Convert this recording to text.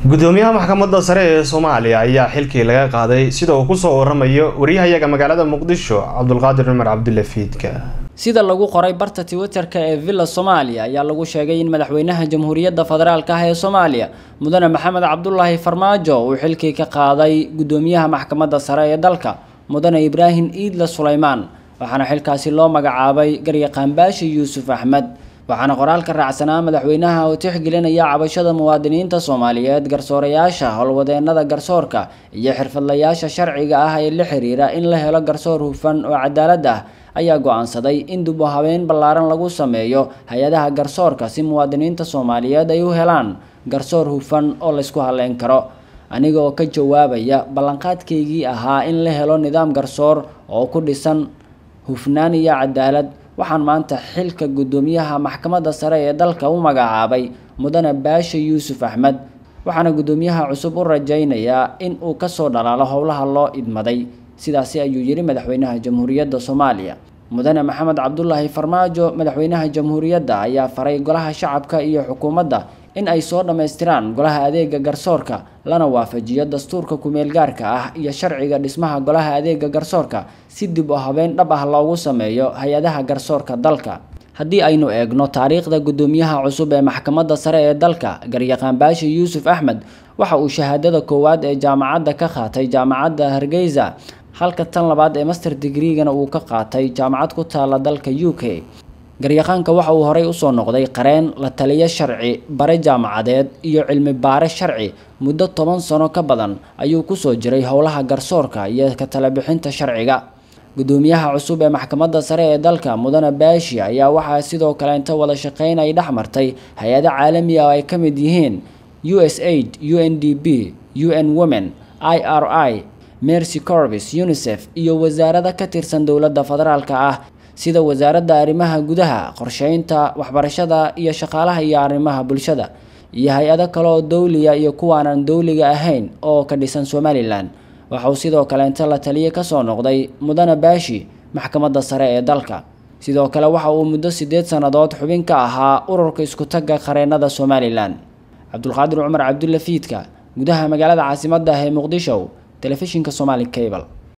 gudoomiyaha maxkamadda sare ee soomaaliya ayaa xilkii laga qaaday sida uu kusoo waramayo wariyahayaga magaalada muqdisho cabdulqaadir cumar cabdulle fiidka sida lagu qoray barta twitterka ee villa soomaaliya ayaa lagu sheegay in madaxweynaha jamhuuriyadda federaalk ah ee soomaaliya mudane maxamed cabdulaahi farmaajo uu xilkii ka qaaday gudoomiyaha maxkamadda sare ee dalka mudane ibraahim iidle suleymaan waxaana xilkaasi loo magacaabay garyaqaan baashi yuusuf axmed waxaana qoraalka raacsanaa madaxweynaha oo tixgelinaya cabashada muwaadiniinta soomaaliyeed garsoorayaasha howlwadeenada garsoorka iyo xirfadlayaasha sharciga ah ee la xiriira in la helo garsoor hufan oo cadaalad ah ayaa go-aansaday in dib u habeyn ballaaran lagu sameeyo hay-adaha garsoorka si muwaadiniinta soomaaliyeed ay u helaan garsoor hufan oo laysku halleyn karo aniga oo ka jawaabaya ballanqaadkaygii ahaa in la helo nidaam garsoor oo ku dhisan hufnaan iyo cadaalad waxaan maanta xilka guddoomiyaha maxkamadda sare ee dalka u magacaabay mudane baashe yuusuf axmed waxaana guddoomiyaha cusub u rajaynayaa in uu kasoo dhalaalo howlaha loo idmaday sidaasi ayuu yidhi madaxweynaha jamhuuriyadda soomaaliya mudane maxamed cabdulaahi farmaajo madaxweynaha jamhuuriyadda ayaa faray golaha shacabka iyo xukuumadda in ay soo dhammaystiraan golaha adeega garsoorka lana waafajiyo dastuurka kumeel gaarka ah iyo sharciga dhismaha golaha adeega garsoorka si dib u habeyn dhab ah loogu sameeyo hay-adaha garsoorka dalka haddii aynu eegno taariikhda guddoomiyaha cusub ee maxkamadda sare ee dalka garyaqaan baashi yuusuf axmed waxa uu shahaadada koowaad ee jaamacadda ka qaatay jaamacadda hargeysa halka tan labaad ee master digreegana uu ka qaatay jaamacad ku taala dalka u k garyaqaanka waxa uu horey usoo noqday qareen la taliyo sharci bare jaamacadeed iyo cilmi baare sharci muddo toban sano ka badan ayuu kusoo jiray howlaha garsoorka iyo ka talabixinta sharciga guddoomiyaha cusub ee maxkamadda sare ee dalka mudane baashi ayaa waxaa sidoo kale inta wada shaqeyn ay dhex martay hay-ado caalami ah oo ay ka mid yihiin u s aid u n d b u n women i r i mercy corvis unisef iyo wasaarada ka tirsan dowladda federaalka ah sida wasaaradda arrimaha gudaha qorsheynta waxbarashada iyo shaqaalaha iyo arrimaha bulshada iyo hay-ado kale oo dowliya iyo kuwaanaan dowliga ahayn oo ka dhisan somalilan waxa uu sidoo kale inta la taliye kasoo noqday mudane baashi maxkamadda sare ee dalka sidoo kale waxa uu muddo sideed sannadood xubin ka ahaa ururka isku-tagga qareennada somalilan cabdulqaadir cumar cabdulle fiidka gudaha magaalada caasimadda ah ee muqdisho telefishinka somali cable